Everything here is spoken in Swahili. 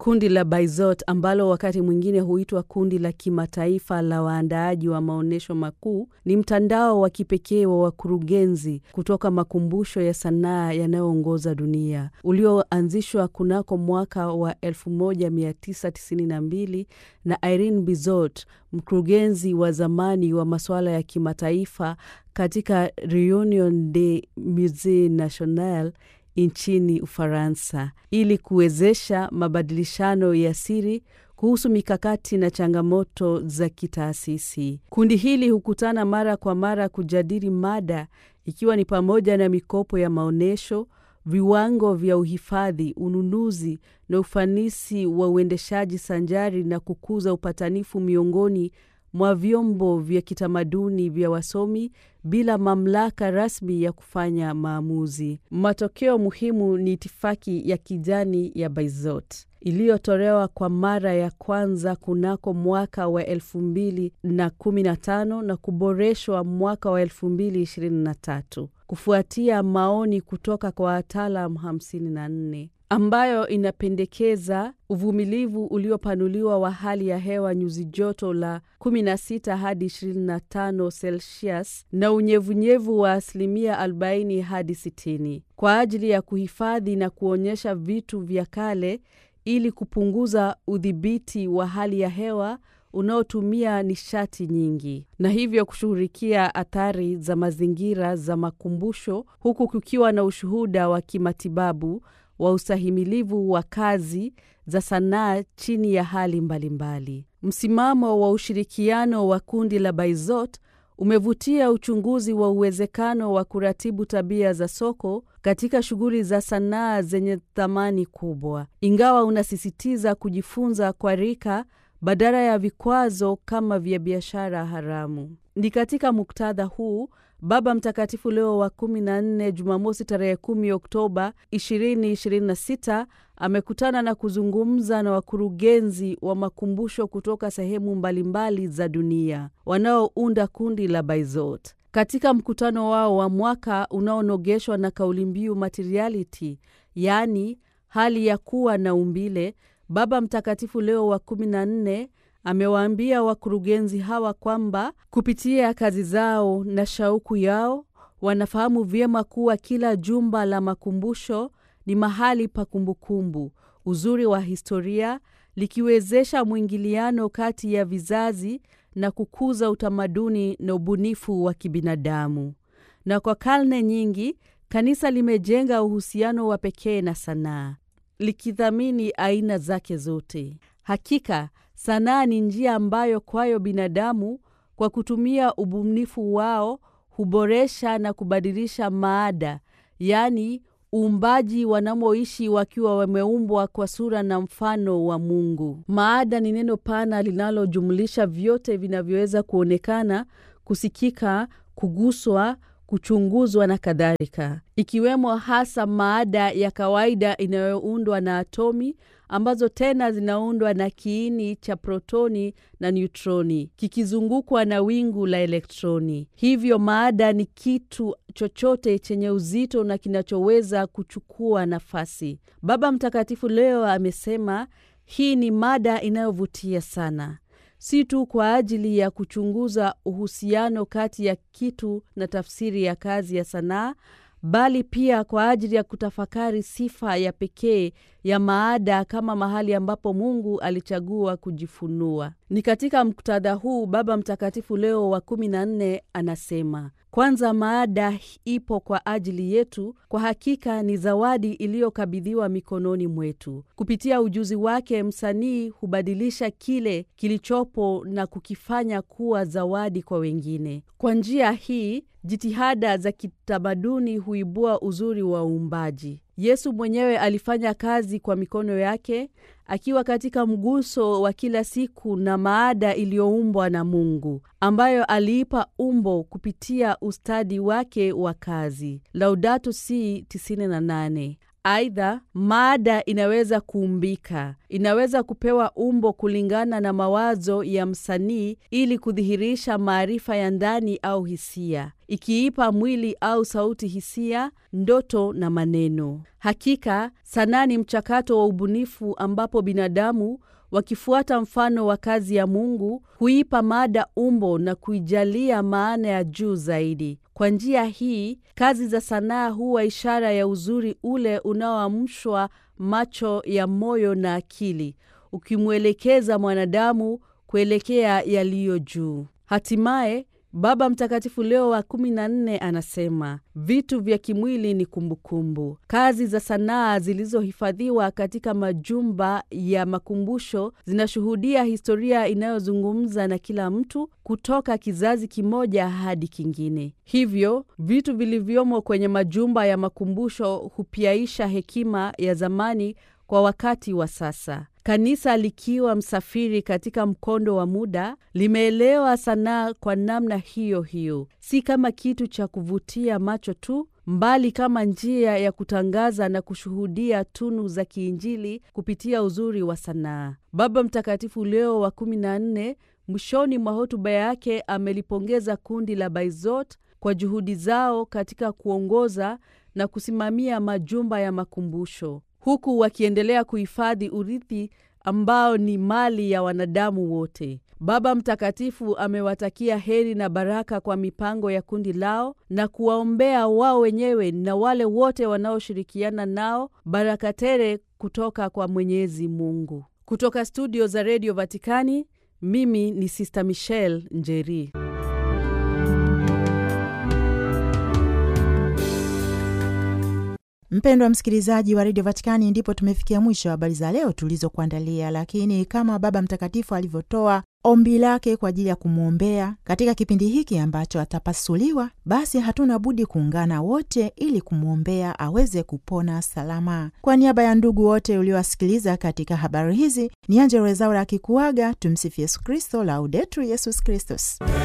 Kundi la Baizot ambalo wakati mwingine huitwa kundi la kimataifa la waandaaji wa maonyesho makuu ni mtandao wa kipekee wa wakurugenzi kutoka makumbusho ya sanaa yanayoongoza dunia ulioanzishwa kunako mwaka wa 1992 na Irene Bizot, mkurugenzi wa zamani wa masuala ya kimataifa katika Reunion des Musees Nationaux nchini Ufaransa ili kuwezesha mabadilishano ya siri kuhusu mikakati na changamoto za kitaasisi. Kundi hili hukutana mara kwa mara kujadili mada ikiwa ni pamoja na mikopo ya maonyesho, viwango vya uhifadhi, ununuzi na ufanisi wa uendeshaji sanjari na kukuza upatanifu miongoni mwa vyombo vya kitamaduni vya wasomi bila mamlaka rasmi ya kufanya maamuzi. Matokeo muhimu ni itifaki ya kijani ya Baizot iliyotolewa kwa mara ya kwanza kunako mwaka wa elfu mbili na kumi na tano na kuboreshwa mwaka wa elfu mbili ishirini na tatu kufuatia maoni kutoka kwa wataalam hamsini na nne ambayo inapendekeza uvumilivu uliopanuliwa wa hali ya hewa nyuzi joto la 16 hadi 25 Celsius na unyevunyevu wa asilimia 40 hadi 60 kwa ajili ya kuhifadhi na kuonyesha vitu vya kale ili kupunguza udhibiti wa hali ya hewa unaotumia nishati nyingi na hivyo kushughulikia athari za mazingira za makumbusho huku kukiwa na ushuhuda wa kimatibabu wa ustahimilivu wa kazi za sanaa chini ya hali mbalimbali mbali. Msimamo wa ushirikiano wa kundi la Baizot umevutia uchunguzi wa uwezekano wa kuratibu tabia za soko katika shughuli za sanaa zenye thamani kubwa, ingawa unasisitiza kujifunza kwa rika badala ya vikwazo kama vya biashara haramu. Ni katika muktadha huu Baba Mtakatifu Leo wa 14 Jumamosi tarehe 10 Oktoba 2026 amekutana na kuzungumza na wakurugenzi wa makumbusho kutoka sehemu mbalimbali za dunia wanaounda kundi la Baizot. Katika mkutano wao wa mwaka unaonogeshwa na kauli mbiu materiality, yaani hali ya kuwa na umbile, Baba Mtakatifu Leo wa 14 amewaambia wakurugenzi hawa kwamba kupitia kazi zao na shauku yao wanafahamu vyema kuwa kila jumba la makumbusho ni mahali pa kumbukumbu, uzuri wa historia, likiwezesha mwingiliano kati ya vizazi na kukuza utamaduni na ubunifu wa kibinadamu. Na kwa karne nyingi kanisa limejenga uhusiano wa pekee na sanaa, likithamini aina zake zote. Hakika sanaa ni njia ambayo kwayo binadamu kwa kutumia ubunifu wao huboresha na kubadilisha maada, yaani uumbaji wanamoishi wakiwa wameumbwa kwa sura na mfano wa Mungu. Maada ni neno pana linalojumlisha vyote vinavyoweza kuonekana, kusikika, kuguswa, kuchunguzwa na kadhalika, ikiwemo hasa maada ya kawaida inayoundwa na atomi ambazo tena zinaundwa na kiini cha protoni na neutroni kikizungukwa na wingu la elektroni. Hivyo maada ni kitu chochote chenye uzito na kinachoweza kuchukua nafasi. Baba Mtakatifu leo amesema hii ni mada inayovutia sana, si tu kwa ajili ya kuchunguza uhusiano kati ya kitu na tafsiri ya kazi ya sanaa bali pia kwa ajili ya kutafakari sifa ya pekee ya maada kama mahali ambapo Mungu alichagua kujifunua. Ni katika muktadha huu Baba Mtakatifu Leo wa kumi na nne anasema, kwanza, maada ipo kwa ajili yetu. Kwa hakika ni zawadi iliyokabidhiwa mikononi mwetu. Kupitia ujuzi wake, msanii hubadilisha kile kilichopo na kukifanya kuwa zawadi kwa wengine. Kwa njia hii jitihada za kitamaduni huibua uzuri wa uumbaji. Yesu mwenyewe alifanya kazi kwa mikono yake akiwa katika mguso wa kila siku na maada iliyoumbwa na Mungu ambayo aliipa umbo kupitia ustadi wake wa kazi. Laudato Si 98. Aidha, mada inaweza kuumbika, inaweza kupewa umbo kulingana na mawazo ya msanii ili kudhihirisha maarifa ya ndani au hisia, ikiipa mwili au sauti hisia, ndoto na maneno. Hakika, sanaa ni mchakato wa ubunifu ambapo binadamu wakifuata mfano wa kazi ya Mungu huipa mada umbo na kuijalia maana ya juu zaidi. Kwa njia hii, kazi za sanaa huwa ishara ya uzuri ule unaoamshwa macho ya moyo na akili, ukimwelekeza mwanadamu kuelekea yaliyo juu. Hatimaye, Baba Mtakatifu Leo wa kumi na nne anasema vitu vya kimwili ni kumbukumbu. Kazi za sanaa zilizohifadhiwa katika majumba ya makumbusho zinashuhudia historia inayozungumza na kila mtu kutoka kizazi kimoja hadi kingine. Hivyo vitu vilivyomo kwenye majumba ya makumbusho hupiaisha hekima ya zamani kwa wakati wa sasa. Kanisa likiwa msafiri katika mkondo wa muda, limeelewa sanaa kwa namna hiyo hiyo, si kama kitu cha kuvutia macho tu, mbali kama njia ya kutangaza na kushuhudia tunu za kiinjili kupitia uzuri wa sanaa. Baba Mtakatifu Leo wa kumi na nne mwishoni mwa hotuba yake amelipongeza kundi la Baizot kwa juhudi zao katika kuongoza na kusimamia majumba ya makumbusho huku wakiendelea kuhifadhi urithi ambao ni mali ya wanadamu wote. Baba Mtakatifu amewatakia heri na baraka kwa mipango ya kundi lao na kuwaombea wao wenyewe na wale wote wanaoshirikiana nao baraka tele kutoka kwa Mwenyezi Mungu. Kutoka studio za redio Vatikani, mimi ni Sister Michelle Njeri. Mpendwa msikilizaji wa redio Vatikani, ndipo tumefikia mwisho wa habari za leo tulizokuandalia. Lakini kama Baba Mtakatifu alivyotoa ombi lake kwa ajili ya kumwombea katika kipindi hiki ambacho atapasuliwa, basi hatuna budi kuungana wote ili kumwombea aweze kupona salama. Kwa niaba ya ndugu wote uliowasikiliza katika habari hizi, ni Angella Rwezaura akikuaga. Tumsifu Yesu Kristo, Laudetur Yesus Kristus.